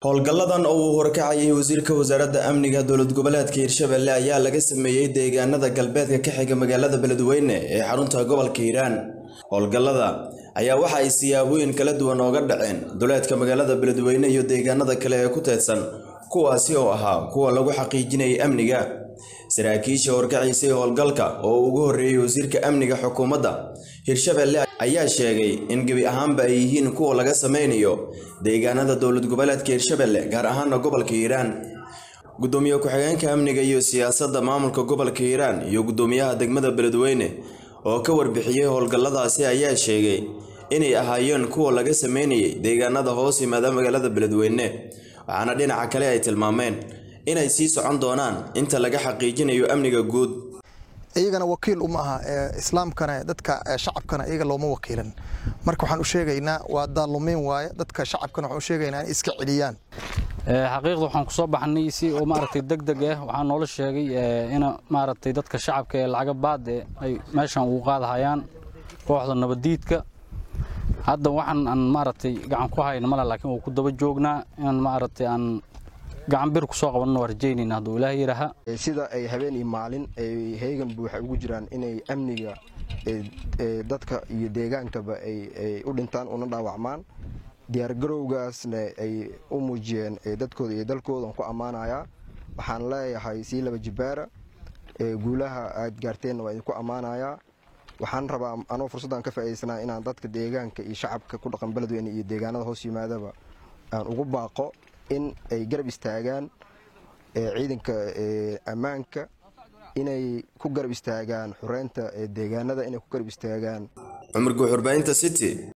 howlgalladan oo uu horkacayay wasiirka wasaaradda amniga dowlad goboleedka hirshabelle ayaa laga sameeyey deegaanada galbeedka ka xiga magaalada beledweyne ee xarunta gobolka hiiraan howlgallada ayaa waxa ay siyaabooyin kala duwan ooga dhaceen duleedka magaalada beledweyne iyo deegaanada kale ee ku teedsan kuwaasi oo ahaa kuwa lagu xaqiijinayay amniga saraakiisha horkaciisay howlgalka oo ugu horreeyey wasiirka amniga xukuumadda hirshabelle ayaa sheegay in gebi ahaanba ay yihiin kuwa laga sameynayo deegaanada dowlad goboleedka hirshabelle gaar ahaana gobolka hiiraan gudoomiye ku-xigeenka amniga iyo siyaasadda maamulka gobolka hiiraan iyo gudoomiyaha degmada beledweyne oo ka warbixiyey howlgalladaasi ayaa sheegay inay ahaayeen kuwa laga sameynayay deegaanada hoos yimaada magaalada beledweyne waxaana dhinaca kale ay tilmaameen inay sii socon doonaan inta laga xaqiijinayo amniga guud iyagana wakiil uma aha islaamkana dadka shacabkana iyaga looma wakiilan marka waxaan u sheegaynaa waa daalumeyn waaye dadka shacabkana waxaan u sheegaynaa in iska celiyaan xaqiiqda waxaan ku soo baxnay si oo maaragtay deg deg ah waxaa noola sheegay in maaragtay dadka shacabka ee lacaga baad ee ay meeshan ugu qaadahayaan kooxda nabadiidka hadda waxaan aan maaragtay gacan ku hayna male laakiin waa ku daba joognaa inaan maaragtay aan gacan bir ku soo qabanno waa rajaynayna hadduu ilaahay yidhaaha sida ay habeen iyo maalin ay heegan buuxa ugu jiraan inay amniga dadka iyo deegaankaba ay u dhintaan una dhaawacmaan diyaargarowgaasna ay u muujiyeen dadkooda iyo dalkoodan ku ammaanayaa waxaan leeyahay sii laba jibaara guulaha aad gaarteenna waa idinku ammaanayaa waxaan rabaa anoo fursaddan ka faa'iidaysanaa inaan dadka deegaanka iyo shacabka ku dhaqan beledweyne iyo deegaanada hoos yimaadaba aan ugu baaqo in ay garab istaagaan ciidanka ammaanka inay ku garab istaagaan xureynta deegaanada inay ku garab istaagaan cumar guuxurbaynta city